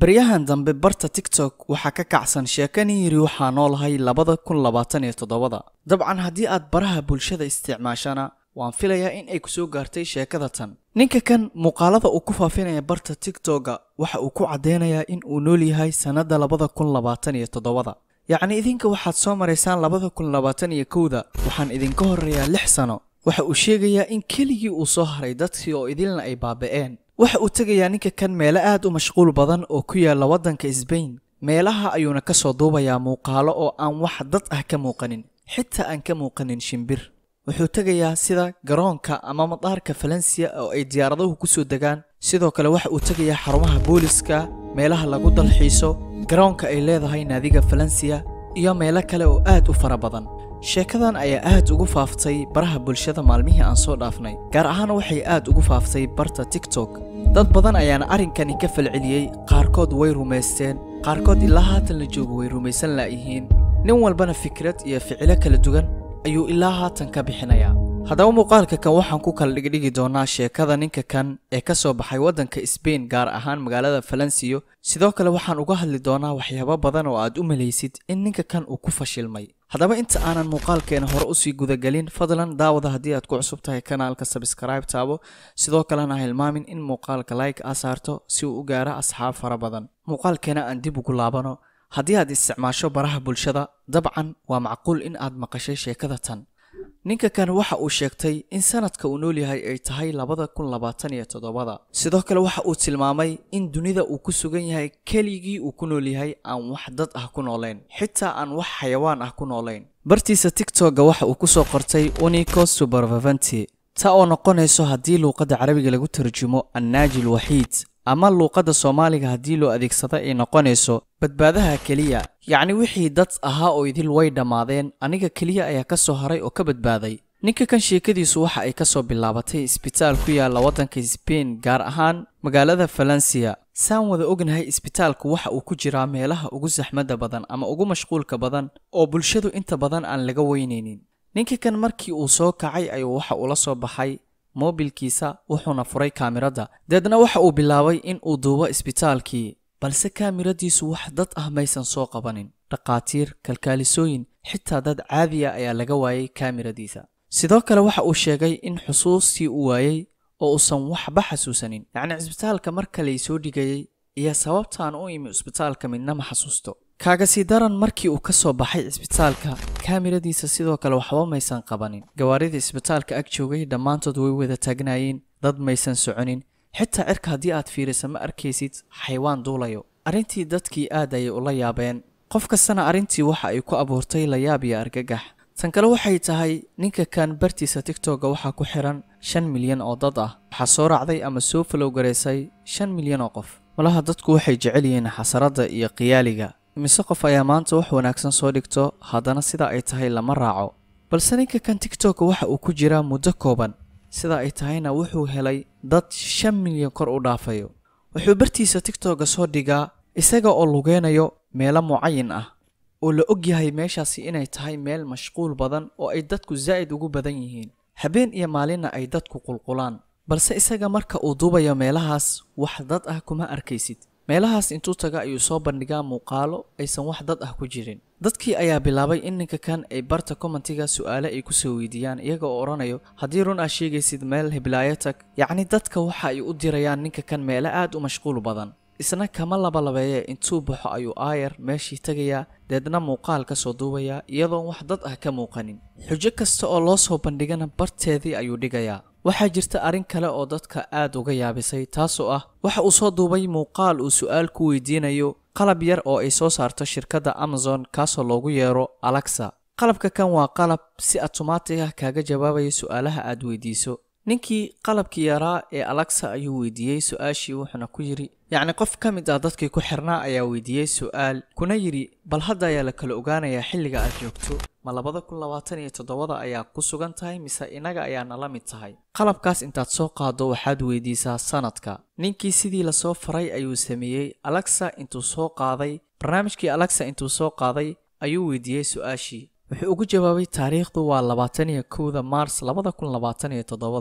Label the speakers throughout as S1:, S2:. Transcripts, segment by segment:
S1: baryahan dambe barta tiktok waxaa ka kacsan sheekanii yiri waxaa noolahay labada kun labaatan iyo toddobada dabcan haddii aad baraha bulshada isticmaashana waan filayaa in ay kusoo gaartay sheekada tan ninka kan muuqaalada uu ku faafinaya barta tiktoka waxa uu ku caddeynayaa in uu nool yahay sannadda labada kun labaatan iyo toddobada yacni idinka waxaad soo maraysaan labada kun labaatan iyo kowda waxaan idinka horreeyaa lix sano waxa uu sheegayaa in keligii uu soo haray dadkii oo idilna ay baaba'een waxa uu tegayaa ninka kan meelo aad u mashquul badan oo ku yaalla waddanka sbain meelaha ayuuna ka soo duubayaa muuqaalo oo aan wax dad ah ka muuqanin xitaa aan ka muuqanin shimbir wuxuu tegayaa sida garoonka ama madaarka falansiya oo ay diyaaraduhu ku soo degaan sidoo kale waxa uu tegayaa xarumaha booliska meelaha lagu dalxiiso garoonka ay leedahay naadiga falansiya iyo meelo kale oo aad u fara badan sheekadan ayaa aad ugu faaftay baraha bulshada maalmihii aan soo dhaafnay gaar ahaan waxay aad ugu faaftay barta tiktok dad badan ayaana arrinkani ka falceliyey qaarkood way rumaysteen qaarkood ilaa haatan la joogo way rumaysan laayihiin nin walbana fikrad iyo ficilo kala duwan ayuu ilaa haatan ka bixinayaa haddaba muuqaalka kan waxaan ku kala dhigdhigi doonaa sheekada ninka kan ee ka soo baxay waddanka sbain gaar ahaan magaalada falansiyo sidoo kale waxaan uga hadli doonaa waxyaabo badan oo aad u malaysid in ninka kan uu ku fashilmay haddaba inta aanan muuqaalkeena hore usii gudagelin fadlan daawada haddii aad ku cusub tahay kanaalka sabskribe taabo sidoo kalena hilmaamin in muuqaalka like aa saarto si uu u gaaro asxaab fara badan muuqaalkeena aan dib ugu laabano haddii aad isticmaasho baraha bulshada dabcan waa macquul in aad maqashay sheekada tan ninka kan waxa uu sheegtay in sanadka uu nool yahay ay tahay labada kun labaatan iyo toddobada sidoo kale waxa uu tilmaamay in dunida uu ku sugan yahay keligii uu ku nool yahay aan wax dad ah ku noolayn xitaa aan wax xayawaan ah ku noolayn bartiisa tiktoka waxa uu kusoo qortay unico superviventi ta oo noqonayso haddii luuqadda carabiga lagu tarjumo annaaji lwaxiid ama luuqadda soomaaliga haddii loo adeegsada ay noqonayso badbaadaha keliya yacni wixii dad ahaa oo idil way dhammaadeen aniga keliya ayaa ka soo haray oo ka badbaaday ninka kan sheekadiisu waxa ay ka soo bilaabatay isbitaal ku yaalla waddanka sbain gaar ahaan magaalada falansiya saan wada ognahay isbitaalku waxa uu ku jiraa meelaha ugu saxmadda badan ama ugu mashquulka badan oo bulshadu inta badan aan laga weynaynin ninka kan markii uu soo kacay ayuu waxa uu la soo baxay moobilkiisa wuxuuna furay kaamiradda deedna waxa uu bilaabay in uu duubo isbitaalkii balse kaamiradiisu wax dad ah maysan soo qabanin dhakhaatiir kalkaalisooyin xitaa dad caadiya ayaa laga waayay kaamiradiisa sidoo kale waxa uu sheegay in xusuustii uu waayey oo uusan waxba xasuusanin yacni cisbitaalka marka lay soo dhigayey iyo sababtaan u imi cisbitaalka midna ma xasuusto kaagasi daran markii uu ka soo baxay cisbitaalka kaamiradiisa sidoo kale waxba maysan qabanin gawaarida isbitaalka ag joogay dhammaantood way wada taagnaayeen dad maysan soconin xitaa cirka haddii aad fiirisa ma arkaysid xaywaan duulayo arrintii dadkii aad ayay ula yaabeen qof kastana arrintii waxa ay ku abuurtay layaab iyo argagax tan kale waxay tahay ninka kan bartiisa tiktoka waxaa ku xiran shan milyan oo dad ah waxaa soo raacday ama soo falow garaysay shan milyan oo qof malaha dadku waxay jecel yihiin xasaradda iyo qiyaaliga mise qof ayaa maanta wax wanaagsan soo dhigto haddana sida ay tahay lama raaco balse ninka kan tiktoka waxa uu ku jiraa muddo kooban sida ay tahayna wuxuu helay dad shan milyan kor u dhaafayo wuxuu bartiisa tiktoka soo dhigaa isaga oo lugeynayo meelo mucayin ah oo la og yahay meeshaasi inay tahay meel mashquul badan oo ay dadku zaa'id ugu badan yihiin habeen iyo maalinna ay dadku qulqulaan balse isaga marka uu duubayo meelahaas wax dad ah kuma arkaysid meelahaas intuu taga ayuu soo bandhigaa muuqaalo aysan wax dad ah ku jirin dadkii ayaa bilaabay in ninka kan ay barta commentiga su'aale ay ku soo weydiiyaan iyaga oo odhanayo haddii run aad sheegaysid meel hiblaayo tag yacni dadka waxa ay u dirayaan ninka kan meelo aad u mashquul badan isna kama labalabeeye intuu baxo ayuu aayar meeshii tegayaa deedna muuqaal ka soo duubayaa iyadoon wax dad ah ka muuqanin xujo kasta oo loo soo bandhigana barteedii ayuu dhigayaa waxaa jirta arrin kale oo dadka aad uga yaabisay taasoo ah waxa uu soo duubay muuqaal uu su'aal ku weydiinayo qalab yar oo ay soo saarto shirkadda amazon kaasoo loogu yeero alexa qalabka kan waa qalab si automaatig ah kaaga jawaabaya su'aalaha aad weydiiso ninkii qalabkii yaraa ee alexa ayuu weydiiyey su-aashii wuxuuna ku yidhi yacni qof ka mid ah dadkii ku xirnaa ayaa weydiiyey su'aal kuna yidhi bal hadda ayaa la kala ogaanayaa xilliga aad joogto ma labada kun labaatan iyo toddobada ayaa ku sugan tahay mise inaga ayaa nala mid tahay qalabkaas intaad soo qaado waxaad weydiisaa sanadka ninkii sidii lasoo faray ayuu sameeyey alexa intuu soo qaaday barnaamijkii alexa intuu soo qaaday ayuu weydiiyey su-aashii wuxuu ugu jawaabay taariikhdu waa labaatan iyo kowda maars labada kun labaatan iyo toddobada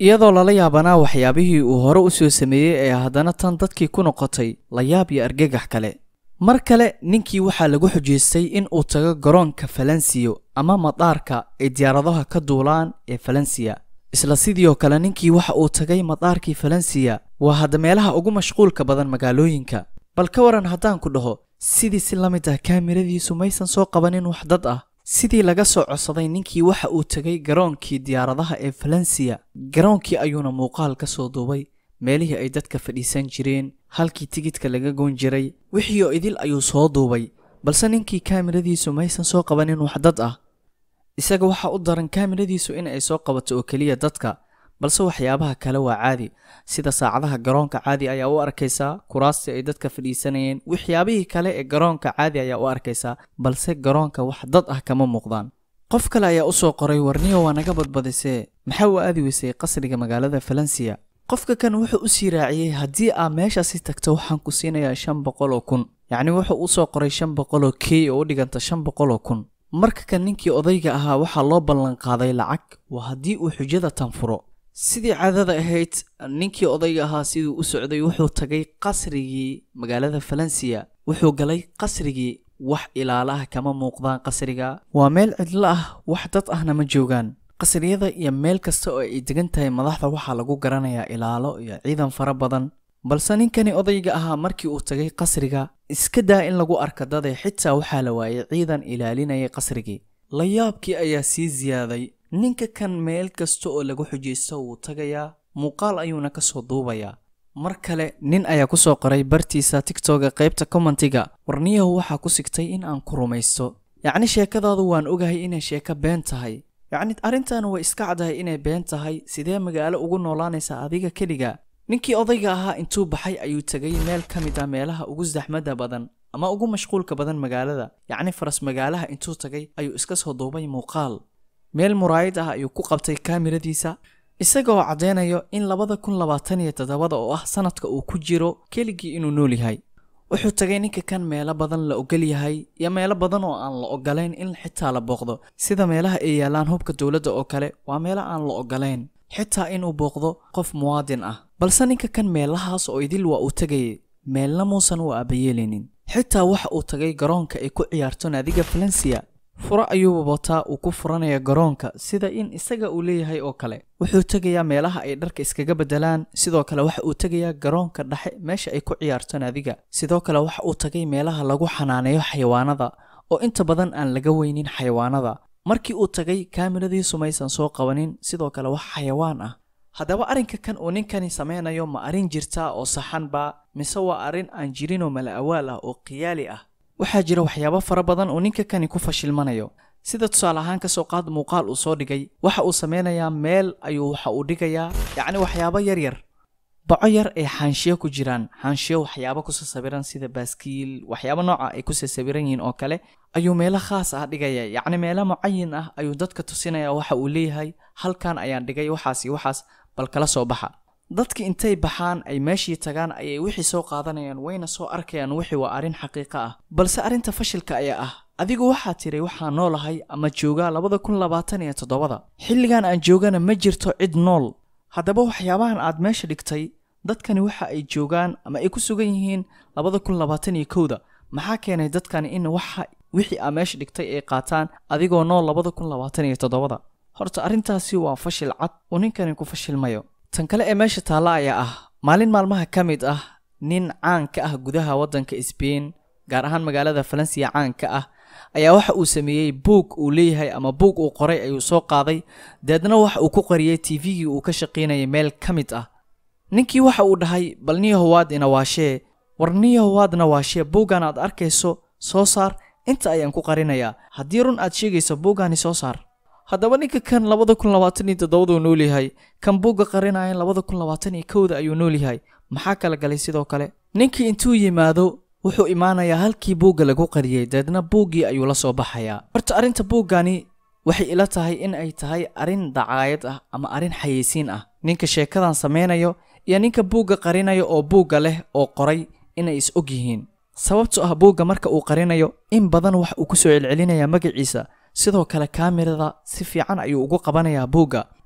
S1: iyadoo lala yaabanaa waxyaabihii uu hore u soo sameeyey ee haddana tan dadkii ku noqotay layaab iyo argagax kale mar kale ninkii waxaa lagu xujaystay in uu tago garoonka falansiyo ama madaarka ay diyaaradaha ka duulaan ee falansiya isla sidiioo kale ninkii waxa uu tagay madaarkii falansiya waa hadda meelaha ugu mashquulka badan magaalooyinka bal ka waran haddaan ku dhaho sidii si la mid ah kaamiradiisu maysan soo qabanin wax dad ah sidii laga soo codsaday ninkii waxa uu tegay garoonkii diyaaradaha ee falansiya garoonkii ayuuna muuqaal ka soo duubay meelihii ay dadka fadhiisan jireen halkii tigidka laga goon jiray wixii oo idil ayuu soo duubay balse ninkii kaamiradiisu maysan soo qabanin wax dad ah isaga waxaa u daran kaamiradiisu in ay soo qabato oo keliya dadka balse waxyaabaha kale waa caadi sida saacadaha garoonka caadi ayaa u arkaysaa kuraastii ay dadka fadhiisanayeen waxyaabihii kale ee garoonka caadi ayaa u arkaysaa balse garoonka wax dad ah kama muuqdaan qof kale ayaa usoo qoray warniyo waa naga badbadisee maxaa u aadi weysay qasriga magaalada falansiya qofka kan wuxuu u sii raaciyey haddii aa meeshaasi tagto waxaan ku siinayaa shan boqol oo kun yacni wuxuu usoo qoray shan boqol oo key oo u dhiganta shan boqol oo kun marka kan ninkii odayga ahaa waxaa loo ballanqaaday lacag waa haddii uu xujada tanfuro sidii caadada ahayd ninkii odayga ahaa siduu u socday wuxuu tagay qasrigii magaalada falansiya wuxuu galay qasrigii wax ilaalaah kama muuqdaan qasriga waa meel cidlo ah wax dad ahna ma joogaan qasriyada iyo meel kasta oo ay degan tahay madaxda waxaa lagu garanayaa ilaalo iyo ciidan fara badan balse ninkani odayga ahaa markii uu tagay qasriga iska daa in lagu arka dade xitaa waxaa la waayay ciidan ilaalinayay qasrigii layaabkii ayaa sii siyaaday ninka kan meel kasta oo lagu xujaysto wuu tagayaa muuqaal ayuuna ka soo duubayaa mar kale nin ayaa ku soo qoray bartiisa tigtoga qaybta commentiga warniyahu waxaa ku sigtay in aan ku rumaysto yacni sheekadaadu waan ogahay inay sheeko been tahay yacni arrintan way iska caddahay inay been tahay sidee magaalo ugu noolaanaysaa adiga keliga ninkii odayga ahaa intuu baxay ayuu tegay meel ka mid ah meelaha ugu saxmadda badan ama ugu mashquulka badan magaalada yacni faras magaalaha intuu tagay ayuu iska soo duubay muuqaal meel muraayid ah ayuu ku qabtay kaamiradiisa isagaoo caddeynayo in labada kun labaatan iyo toddobada oo ah sanadka uu ku jiro keligii inuu nool yahay wuxuu tagay ninka kan meelo badan la ogol yahay iyo meelo badan oo aan la ogolayn in xitaa la booqdo sida meelaha ay yaalaan hubka dowladda oo kale waa meelo aan la ogolayn xitaa inuu booqdo qof muwaadin ah balse ninka kan meelahaas oo idil waa uu tegayay meelna muusan u aabayeelinin xitaa waxa uu tagay garoonka ay ku ciyaarto naadiga falansiya furo ayuuba wataa uu ku furanaya garoonka sida in isaga uu leeyahay oo kale wuxuu tegayaa meelaha ay dharka iskaga beddelaan sidoo kale waxa uu tegayaa garoonka dhexe meesha ay ku ciyaarto naadiga sidoo kale waxa uu tagay meelaha lagu xanaaneeyo xayawaanada oo inta badan aan laga weynin xayawaanada markii uu tagay kaamiradiisu maysan soo qabanin sidoo kale wax xayawaan ah haddaba arrinka kan uu ninkani sameynayo ma arrin jirtaa oo saxanba mise waa arrin aan jirinoo mala awaal ah oo khiyaali ah waxaa jira waxyaabo fara badan oo ninka kani ku fashilmanayo sida tusaale ahaan ka soo qaad muuqaal uu soo dhigay waxa uu sameynayaa meel ayuu waxa uu dhigayaa yacni waxyaabo yar yar baco yar ee xaanshiyo ku jiraan xaanshiyo waxyaabo kusoo sawiran sida baaskiil waxyaabo nooca ay kusoo sawiran yihiin oo kale ayuu meelo khaas ah dhigaya yacni meelo mucayin ah ayuu dadka tusinaya waxa uu leeyahay halkan ayaan dhigay waxaas iyo waxaas bal kala soo baxa dadki intay baxaan ay meeshii tagaan ayay wixii soo qaadanayaan wayna soo arkayaan wixii waa arrin xaqiiqo ah balse arrinta fashilka ayaa ah adigu waxaa tiray waxaa noolahay ama joogaa labada kun labaatan iyo toddobada xilligan aan joogana ma jirto cid nool haddaba waxyaabahan aad meesha dhigtay dadkani waxa ay joogaan ama ay ku sugan yihiin labada kun labaatan iyo kowda maxaa keenay dadkani in waxa wixii aa meesha dhigtay ay qaataan adigoo nool labada kun labaatan iyo toddobada horta arrintaasi waa fashil cad uu ninkani ku fashilmayo tan kale ee meesha taalla ayaa ah maalin maalmaha ka mid ah nin caan ka ah gudaha waddanka sbain gaar ahaan magaalada falansiya caan ka ah ayaa waxa uu sameeyey buug uu leeyahay ama buug uu qoray ayuu soo qaaday deedna waxa uu ku qariyey tvgii uu ka shaqaynayay meel ka mid ah ninkii waxa uu dhahay bal niyahowaad ina waashee war niyahowaadna waashee buuggan aad arkayso soo saar inta ayaan ku qarinayaa haddii run aad sheegayso buuggaani soo saar haddaba ninka kan labada kun labaatan iyo toddobaduu nool yahay kan buugga qarinayan labada kun labaatan iyo kowda ayuu nool yahay maxaa kala galay sidoo kale ninkii intuu yimaado wuxuu imaanayaa halkii buugga lagu qariyey deedna buuggii ayuu la soo baxayaa horta arrinta buuggani waxay ila tahay in ay tahay arrin dacaayad ah ama arrin xayeysiin ah ninka sheekadan sameynayo iyo ninka buugga qarinayo oo buugga leh oo qoray inay is og yihiin sababto ah buugga marka uu qarinayo in badan wax uu ku soo celcelinayaa magaciisa sidoo kale kaamirada si fiican ayuu ugu qabanayaa buugga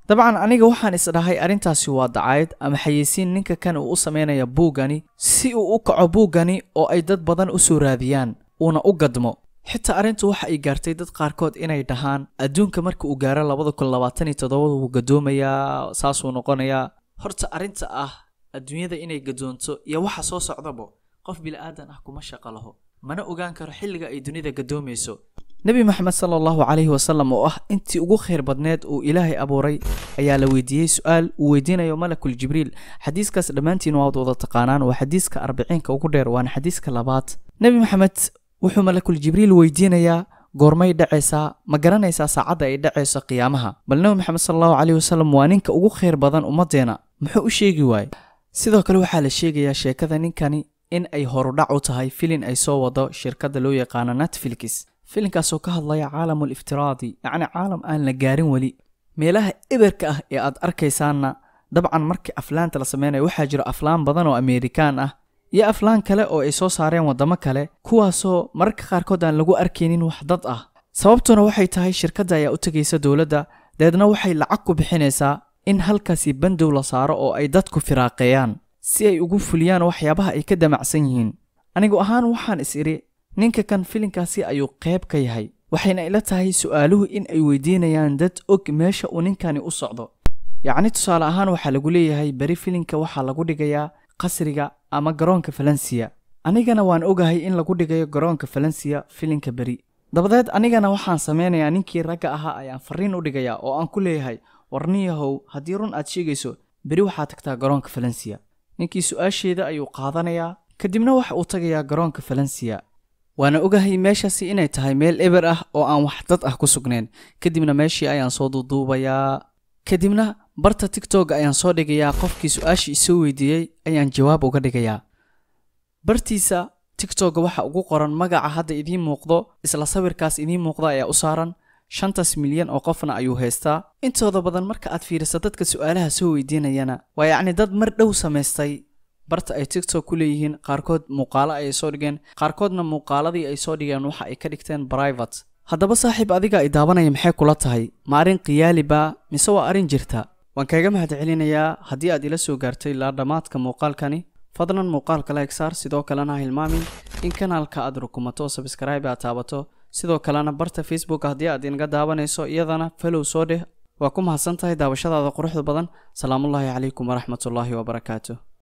S1: dabcan aniga waxaan isdhahay arrintaasi waa dacayd ama xayeysiin ninka kan uu u samaynaya buuggani si uu u kaco buuggani oo ay dad badan u soo raadiyaan uuna u gadmo xitaa arrintu waxa ay gaartay dad qaarkood inay dhahaan adduunka marka uu gaaro labada kun labaatan iyo toddobada wuu gadoomayaa saasuu noqonayaa horta arrinta ah adduunyada inay gadoonto iyo waxa soo socdabo qof bila'aadan ah kuma shaqo laho mana ogaan karo xilliga ay dunida gadoomayso nebi maxamed sala allahu calayhi wasalam oo ah intii ugu khayr badneed uu ilaahay abuuray ayaa la weydiiyey su-aal uu weydiinayo malakul jibriil xadiiskaas dhammaantiin waad wada taqaanaan waa xadiiska arbiciinka ugu dheer waana xadiiska labaad nebi maxamed wuxuu malakul jibriil weydiinayaa goormay dhacaysaa ma garanaysaa saacadda ay dhacayso qiyaamaha bal nebi maxamed sala allahu calayhi wasalam waa ninka ugu khayr badan ummaddeena muxuu u sheegi waaye sidoo kale waxaa la sheegayaa sheekada ninkani in ay horudhac u tahay filin ay soo wado shirkadda loo yaqaano netflix filinkaasoo ka hadlaya caalamul iftiraadi yacni caalam aan la gaarin weli meelaha eberka ah ee aad arkaysaanna dabcan markii aflaanta la sameynayo waxaa jiro aflaan badan oo ameerikaan ah iyo aflaan kale oo ay soo saareen waddamo kale kuwaasoo mararka qaarkood aan lagu arkaynin wax dad ah sababtuna waxay tahay shirkadda ayaa u tegaysa dowladda deedna waxay lacag ku bixinaysaa in halkaasi bandow la saaro oo ay dadku firaaqeeyaan si ay ugu fuliyaan waxyaabaha ay ka damacsan yihiin anigu ahaan waxaan is idhi ninka kan filinkaasi ayuu qayb ka yahay waxayna ila tahay su'aaluhu in ay weydiinayaan dad og meesha uu ninkani u socdo yacni tusaale ahaan waxaa lagu leeyahay beri filinka waxaa lagu dhigayaa qasriga ama garoonka falansiya anigana waan ogahay in lagu dhigayo garoonka falansiya filinka beri dabadeed anigana waxaan samaynayaa ninkii ragga ahaa ayaan farriin u dhigayaa oo aan ku leeyahay warniyahow haddii run aad sheegayso beri waxaa tagtaa garoonka falansiya ninkii su-aasheeda ayuu qaadanayaa kadibna waxa uu tagayaa garoonka falansiya waana ogahay meeshaasi inay tahay meel eber ah oo aan wax dad ah ku sugnayn kadibna meeshii ayaan soo duuduubayaa kadibna barta tigtog ayaan soo dhigayaa qofkii su-aashii isoo weydiiyey ayaan jawaab uga dhigayaa bartiisa tigtogga waxa ugu qoran magaca hadda idiin muuqdo isla sawirkaas idiin muuqda ayaa u saaran shantaas milyan oo qofna ayuu haystaa intooda badan marka aad fiiriso dadka su-aalaha soo weydiinayana waa yacni dad mar dhow samaystay barta ay tigtok ku leeyihiin qaarkood muuqaalo ayay soo dhigeen qaarkoodna muuqaaladii ay soo dhigeen waxa ay ka dhigteen private haddaba saaxiib adiga ay daawanaya maxay kula tahay ma arrin khiyaali baa mise waa arrin jirta waan kaaga mahad celinayaa haddii aad ila soo gaartay ilaa dhammaadka muuqaalkani fadlan muuqaalka like saar sidoo kalena ha hilmaamin in kanaalka aad rukumato sabskraibe aad taabato sidoo kalena barta facebook haddii aad inaga daawanayso iyadana falow soo dheh waa ku mahadsan tahay daawashadaada quruxda badan salaamullaahi calaykum waraxmatullaahi wabarakaatu